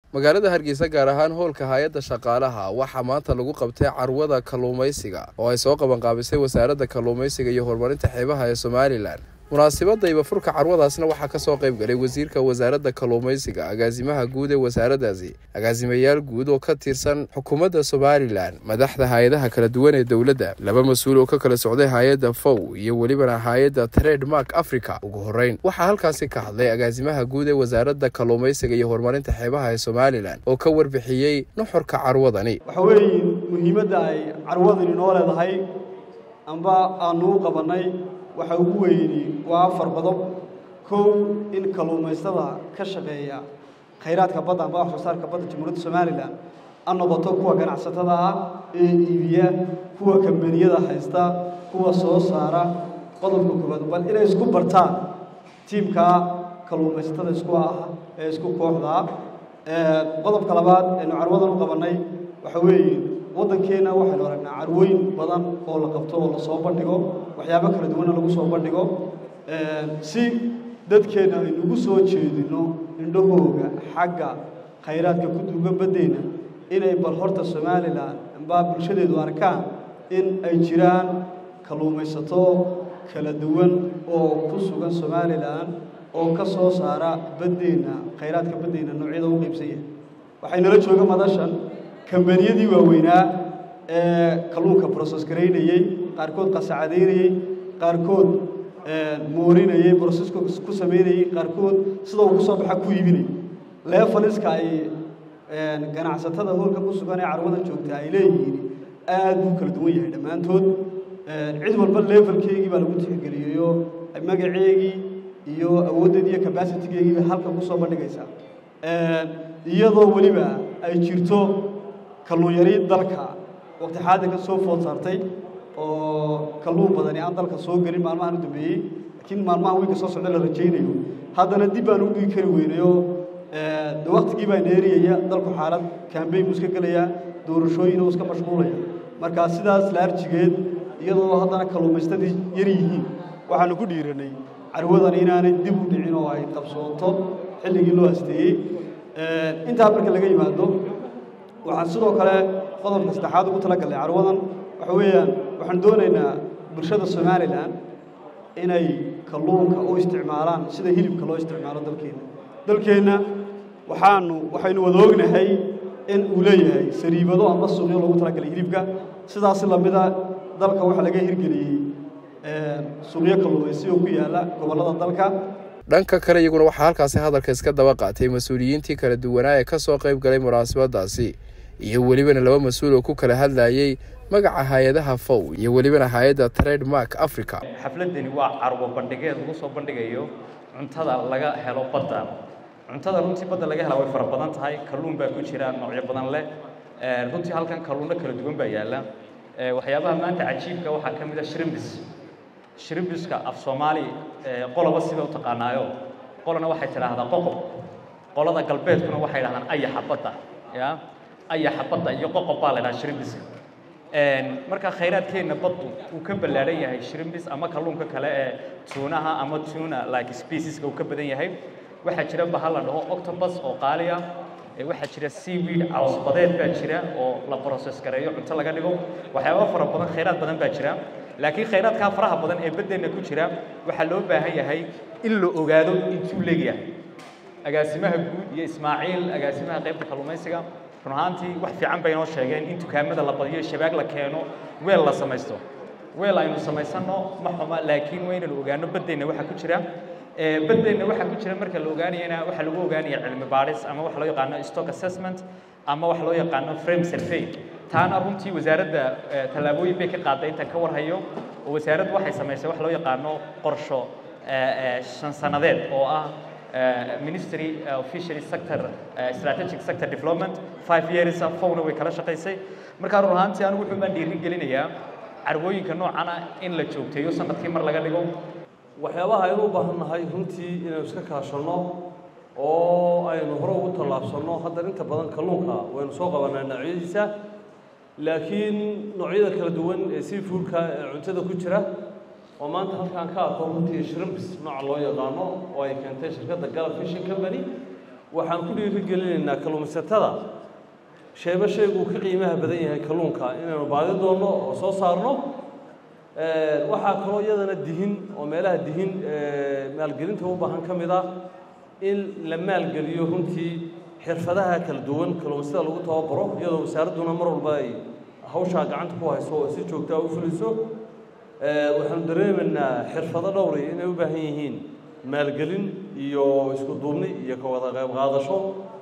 magaalada hargeysa gaar ahaan hoolka hay-adda shaqaalaha waxaa maanta lagu qabtay carwada kalluumaysiga oo ay soo qabanqaabisay wasaaradda kalluumaysiga iyo horumarinta xeebaha ee somalilan munaasibadayba furka carwadaasna waxaa kasoo qayb galay wasiirka wasaaradda kalluumaysiga agaasimaha guud ee wasaaraddaasi agaasimayaal guud oo ka tirsan xukuumadda somalilan madaxda hay-adaha kala duwan ee dowladda laba mas-uul oo ka kala socday hay-adda fow iyo welibana hay-adda trademark africa ugu horeyn waxaa halkaasi ka hadlay agaasimaha guud ee wasaaradda kalluumaysiga iyo horumarinta xeebaha ee somalilan oo ka warbixiyey nuxurka carwadani waxa weeye muhiimadda ay carwadani noo leedahay amba aanu u qabannay waxa ugu weyni waa afar qodob kow in kalluumaystada ka shaqeeya khayraadka badda amba wax soo saarka badda jamhuuriyadda somalilan ha noqoto kuwa ganacsatada ah ee iibiya kuwa kambaniyada haysta kuwa soo saara qodobka koowaad bal inay isku bartaan tiimka kalluumaysatada isku ah ee isku kooxdaa qodobka labaad aynu carwadan u qabannay waxa weeye waddankeenna waxaynu aragnaa carwooyin badan oo la qabto oo lasoo bandhigo waxyaabo kala duwanna lagu soo bandhigo si dadkeenna aynugu soo jeedino indhahooga xagga khayraadka ku duugan baddeenna inay bal horta somalilan ambaa bulshadeedu arkaan in ay jiraan kalluumaysato kala duwan oo ku sugan somalilan oo ka soo saara baddeenna khayraadka baddeenna noocyada u qaybsan yahay waxaynala jooga madashan kambaniyadii waaweynaa ee kalluunka broses garaynayey qaarkood qasacadaynayey qaarkood moorinayey broseska ku samaynayey qaarkood sida uu ku soo baxa ku iibinayay leefaliska ay ganacsatada hoolka ku sugan ee carwadan joogta ay leeyihiin aad buu kala duwan yahay dhammaantood cid walba levelkeygii baa lagu tixgeliyeyo magaceegii iyo awooddeedii iyo cabacitigeegii bay halkan ku soo bandhigaysaa iyadoo weliba ay jirto kalluun yari dalka waqti xaadirka soo food saartay oo kalluun badani aan dalka soo gelin maalmahan u dambeeyey laakiin maalmahan wiilka soo socda la rajaynayo haddana dib baan u dhigi kari weynayo de waktigii baa neeriyaya dalku xaalad kambeyn buu iska gelayaa doorashooyin oo iska mashquulaya marka sidaas laarjigeed iyadoo haddana kalluumaystadii yar yihiin waxaanu ku dhiiranay carwadan inaanay dib u dhicin oo ay qabsoonto xilligii loo asteeyey intaa marka laga yimaado waxaan sidoo kale qodobka saddexaad ugu talagalnay carwadan waxa weeyaan waxaan doonaynaa bulshada somalilan inay kalluunka u isticmaalaan sida hilibka loo isticmaalo dalkeenna dalkeenna waxaanu waxaynu wada ognahay in uu leeyahay sariibado amba suuqyo loogu talagalay hilibka sidaasi lamida dalka waxaa laga hirgeliyey suuqyo kalluumaysi oo ku yaalla gobollada dalka dhanka kale iyaguna waxaa halkaasi hadalka iska daba qaatay mas-uuliyiintii kala duwanaa ee ka soo qayb galay munaasabadaasi iyo welibana laba mas-uul oo ku kala hadlayey magaca hay-adaha fow iyo welibana hay-adda trademark africa xafladani waa carwo bandhigeed lagu soo bandhigayo cuntada laga helo badda cuntada runtii badda laga hela way fara badan tahay kalluun baa ku jira noocyo badan leh runtii halkan kalluunno kala duwan baa yaalla waxyaabaha maanta cajiibka waxaa ka mid a shrimbis shrimbiska af soomaali qoloba siba u taqaanaayo qolana waxay tidhaahdaa qoqob qolada galbeedkuna waxay dhahdaan ayaxa badda ya ayaxa badda iyo qoqob baa la dhahaa shrimbiska marka khayraadkeenna baddu uu ka ballaadhan yahay shrimbis ama kalluunka kale ee tuunaha ama tuna like specieska uu ka badan yahay waxaa jira bahal la dhaho octobus oo qaali ah waxaa jira seaweed cawsbadeed baa jira oo la process gareeyo cunto laga dhigo waxyaaba fara badan khayraad badan baa jira laakiin khayraadkaa faraha badan ee baddeenna ku jira waxaa loo baahan yahay in la ogaado intuu leegyahay agaasimaha guud iyo ismaaciil agaasimaha qaybta kalluumaysiga run ahaantii wax fiican bay inoo sheegeen in dukaamada la badiyo shabaag la keeno weel la samaysto weel aynu samaysanno ma xuma laakiin waa inaynu ogaano baddeenna waxaa ku jira baddeenna waxaa ku jira marka la ogaanayana waxaa lagu ogaanaya cilmi baadhis ama wax loo yaqaano stock assessment ama wax loo yaqaano frame survey taana runtii wasaaradda tallaabooyin bay ka qaaday intaan ka warhayo oo wasaaraddu waxay samaysay wax loo yaqaano qorsho shan sannadeed oo ah ministry of fishery sector strategic sector development five years fowna way kala shaqaysay markaa run ahaantii anigu wuxuu baan dhiirin gelinayaa carwooyinka noocana in la joogteeyo sanadkii mar laga dhigo waxyaabaha aynu u baahan nahay runtii inaynu iska kaashanno oo aynu hore ugu tallaabsanno haddana inta badan kalluunka waynu soo qabanaa noocyadiisa laakiin noocyada kala duwan ee seafoodka ee cuntada ku jira oo maanta halkaan ka arko runtii shrimbs nooca loo yaqaano oo ay keentay shirkadda galab fishing company waxaan ku dhiirigelinaynaa kalluumaysatada sheeba shaygu uu ka qiimaha badan yahay kalluunka inaynu baadi doonno oo soo saarno waxaa kaloo iyadana dihin oo meelaha dihin maalgelinta u baahan ka mid ah in la maalgeliyo runtii xirfadaha kala duwan kalluumaysatada lagu tababaro iyadoo wasaaradduna mar walba ay hawshaa gacanta ku hayso oo si joogtaa u fuliso waxaanu dareemaynaa xirfado dhowri inay u baahan yihiin maalgelin iyo isku duubni iyo ka wada qayb qaadasho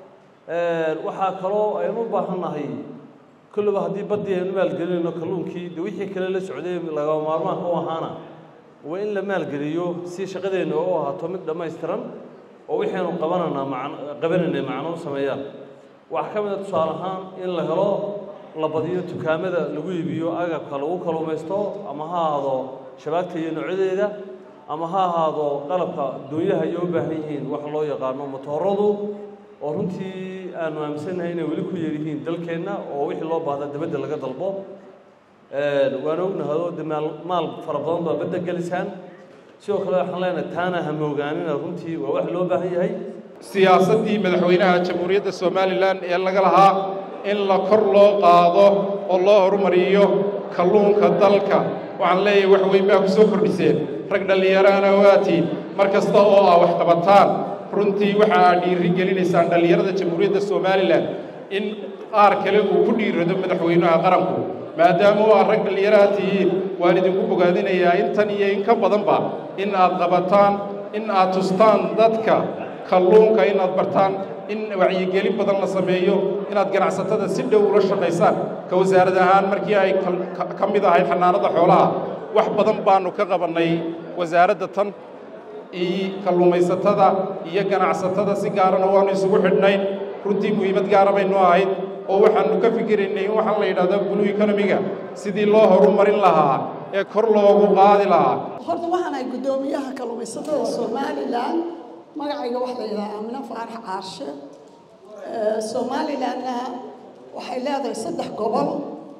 waxaa kaloo aynu u baahannahay kulliba haddii baddii aynu maalgelinayno kalluunkii de wixii kale la socday lagama maarmaanka u ahaana waa in la maalgeliyo si shaqadeenna u ahaato mid dhammaystiran oo wixaynu qabananaa man qabanaynay macno u sameeyaan waxaa ka mid a tusaale ahaan in la helo la badiyo dukaamada lagu iibiyo agabka lagu kalluumaysto ama ha ahaado shabaagta iyo noocyadeeda ama ha ahaado qalabka doonyaha ay u baahan yihiin waxa loo yaqaano motooradu oo runtii aanu aaminsannahay inay weli ku yaryihiin dalkeenna oo wixii loo baahda dabadda laga dalbo waan ognahado de maal maal fara badan baa badda gelisaan sidoo kale waxaan leenahay taana ha moogaanina runtii waa wax loo baahan yahay siyaasaddii madaxweynaha jamhuuriyadda somalilan ee laga lahaa in la kor loo qaado oo loo horumariyo kalluunka dalka waxaan leeyahay wax weyn baa ku soo kordhiseen rag dhallinyaraana waatiin mar kasta oo aa wax qabataan runtii waxa aad dhiiri gelinaysaan dhallinyarada jamhuuriyadda somalilan in qaar kale uu ku dhiirado madaxweynaha qaranku maadaama oo aad rag dhallinyaraha tihiin waan idinku bogaadinayaa intan iyo in ka badanba in aad qabataan in aad tustaan dadka kalluunka inaad bartaan in wacyigelin badan la sameeyo inaad ganacsatada si dhow ula shaqaysaan ka wasaarad ahaan markii ay ka mid ahayd xanaanada xoolaha wax badan baanu ka qabannay wasaaradda tan iyo kalluumaysatada iyo ganacsatada si gaarana waanu isugu xidhnayn runtii muhiimad gaara baynu ahayd oo waxaanu ka fikiraynay in waxaa la yidhahdaa blue economiga sidii loo horumarin lahaa ee kor loogu qaadi lahaa horta waxaan ahay guddoomiyaha kalluumaysatada somalilan magacayga waxa la yidhaha aamino faarax caarshe somalilanna waxay leedahay saddex gobol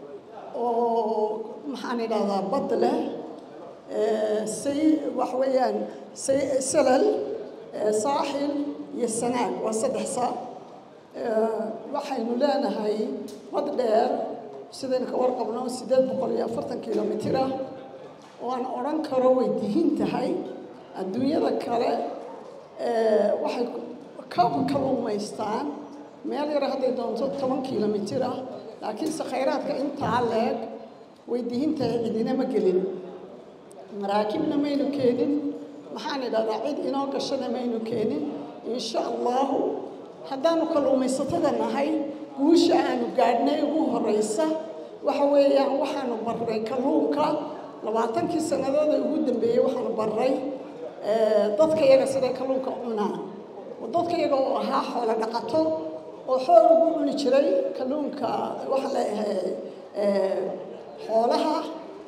oo maxaan idhahdaa bad leh say wax weeyaan say salal saaxil iyo sanaag waa saddex saa waxaynu leenahay bad dheer sidaynu ka warqabno siddeed boqol iyo afartan kilomitir ah oo aan odhan karo way dihin tahay adduunyada kale waxay ka kalluumaystaan meel yar hadday doonto toban kilomitir ah laakiinse khayraadka intaa leeg way dihin tahay cidina ma gelin maraakibna maynu keenin maxaan idhahdaa cid inoo gashana maynu keenin insha allahu haddaanu kalluumaysatada nahay guusha aanu gaadhnay ugu horeysa waxa weeyaan waxaanu barray kalluunka labaatankii sannadood ee ugu dambeeyey waxaanu barray dadka iyaga siday kalluunka cunaa dadka iyaga oo ahaa xoolo dhaqato oo xool ugu cuni jiray kalluunka waxaa leeyahay xoolaha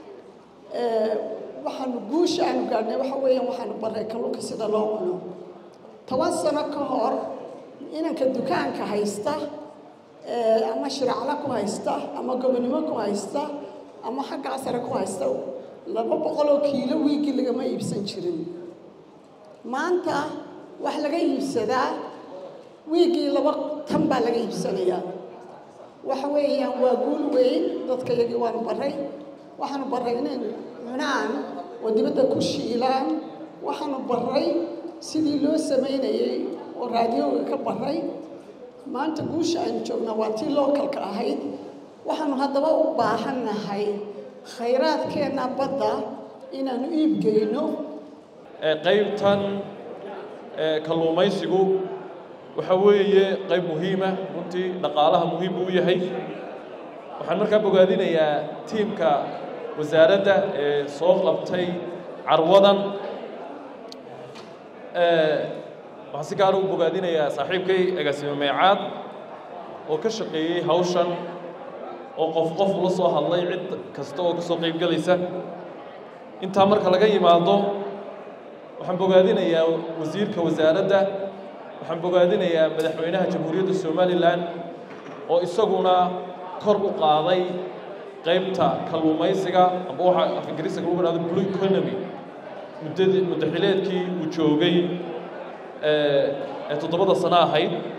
waxaanu guusha aanu gaadhnay waxa weeyaan waxaanu barray kalluunka sida loo cuno toban sano ka hor inanka dukaanka haysta ama shiracla ku haysta ama gobonimo ku haysta ama xaggaa sare ku haysta laba boqoloo kiilo wiigii lagama iibsan jirin maanta wax laga iibsadaa wiigii laba tan baa laga iibsanayaa waxa weeyaan waa guul weyn dadka yagii waanu barray waxaanu barray inay cunaan oo dibadda ku shiilaan waxaanu barray sidii loo samaynayey oo raadiyooga ka barray maanta guusha aynu joognaa waa tii lookalka ahayd waxaanu haddaba u baahannahay khayraadkeenna badda inaanu iibgeyno qaybtan kalluumaysigu waxa weeye qayb muhiima runtii dhaqaalaha muhiim buu u yahay waxaan markaa bogaadinayaa tiimka wasaaradda ee soo qabtay carwadan waxaan si gaara u bogaadinayaa saaxiibkay agaasimo meecaad oo ka shaqeeyey hawshan oo qof qof ula soo hadlay cid kasta oo ka soo qayb gelaysa intaa marka laga yimaado waxaan bogaadinayaa wasiirka wasaaradda waxaan bogaadinayaa madaxweynaha jamhuuriyadda somalilan oo isaguna kor u qaaday qaybta kalluumaysiga amba waxaa af ingiriiska lagu dhahdo blue economy muddadii muddaxileedkii uu joogay ee toddobada sano ahayd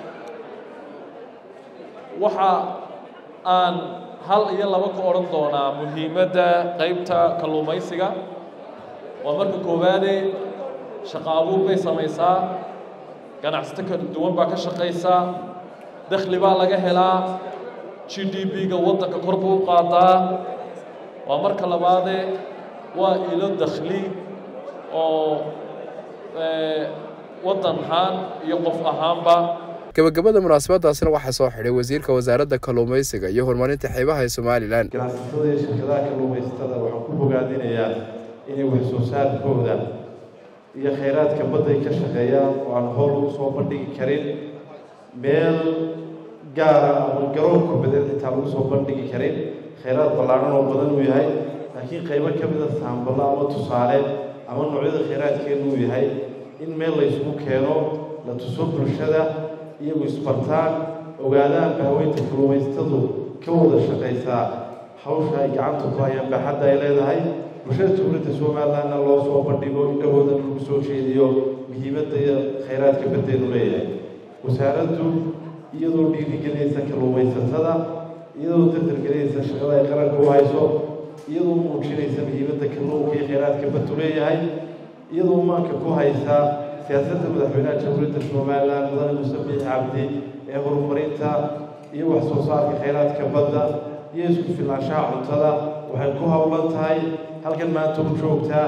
waxa aan hal iyo laba ka odhan doonaa muhiimadda qaybta kalluumaysiga waa marka koowaade shaqo abuur bay samaysaa ganacsato kala duwan baa ka shaqaysaa dakhli baa laga helaa g d b-ga waddanka kor buu u qaadaa waa marka labaade waa ilo dakhli oo waddan ahaan iyo qof ahaanba gabagabada munaasabadaasina waxaa soo xidhay wasiirka wasaaradda kalluumaysiga iyo horumarinta xeebaha ee somalilan ganacsatada iyo shirkadaha kalluumaysatada waxaan ku bogaadinayaa inay wax soo saarkooda iyo khayraadka badday ka shaqeeyaan oo aan howl ugu soo bandhigi karin meel gaara ama garoon kubadeed xitaa lagu soo bandhigi karin khayraad ballaadhan oo badan uu yahay laakiin qaybo ka mida saambalo ama tusaale ama noocyada khayraadkeenu uu yahay in meel la isugu keeno la tuso bulshada iyagu isbartaan ogaadaanba haweynta kalluumaystadu ka wada shaqaysaa hawsha ay gacanta ku hayaan baaxadda ay leedahay bulshada dowladda somalilandna loo soo bandhigo indhahooda lagu soo jeediyo muhiimadda iyo khayraadka baddeenu leeyahay wasaaraddu iyadoo dhiirigelinaysa kalluumaysatada iyadoo dardargelinaysa shaqada ay qaranka u hayso iyadoo muujinaysa muhiimadda kalluunka iyo khayraadka baddu leeyahay iyadoo maanka ku haysa siyaasadda madaxweynaha jamhuuriyadda somalilan mudane muuse biixi cabdi ee horumarinta iyo wax soo saarka khayraadka badda iyo isku filnaanshaha cuntada waxay ku howlan tahay halkan maanta u joogtaa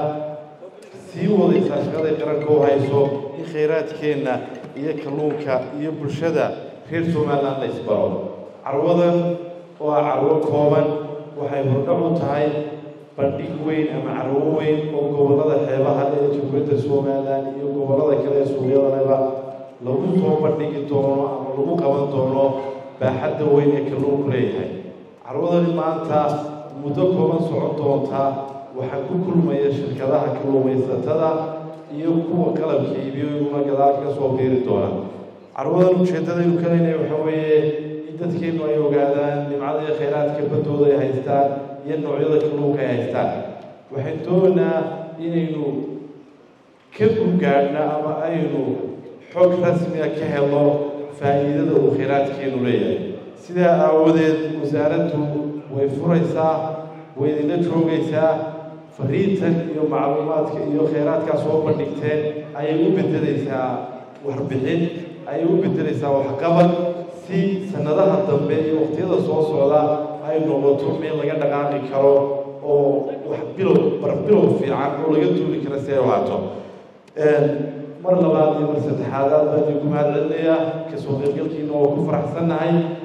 sii wadaysaa shaqaday qaranka u hayso in khayraadkeenna iyo kalluunka iyo bulshada reer somaliland la isbaro carwadan oo ah carwo kooban waxay hordhac u tahay bandhig weyn ama carwo weyn oo gobollada xeebaha ee jamhuuriyadda somalilan iyo gobollada kale ee suuqyadanaba lagu soo bandhigi doono ama lagu qaban doono baaxadda weyn ee kalluunku leeyahay carwadani maanta muddo kooban socon doontaa waxaa ku kulmaya shirkadaha kalluumaysatada iyo kuwa qalabka iibiyo iguna gadaal ka soo biiri doona carwadan ujeeddadaynu ka leynaya waxaa weeye in dadkeennu ay ogaadaan nimcada iyo khayraadka baddooda ay haystaan iyo noocyada kalluunka ay haystaan waxaan doonaynaa inaynu ka gugaadhna ama aynu xog rasmiga ka helno faa'iidada uu khayraadkeenu leeyahay sidaa aawadeed wasaaraddu way furaysaa way idinla joogaysaa fariintan iyo macluumaadka iyo khayraadkaa soo bandhigteen ayay u beddelaysaa warbixin ayay u beddelaysaa waxqabad si sanadaha dambe iyo waqtiyada soo socda ay noqoto meel laga dhaqaaqi karo oo wax bilow barbilow fiican oo laga duuli kara si ay u haato mar labaad iyo mar saddexaad aad baan idinku mahad celinayaa kasoo qaybgalkiina oo ku faraxsannahay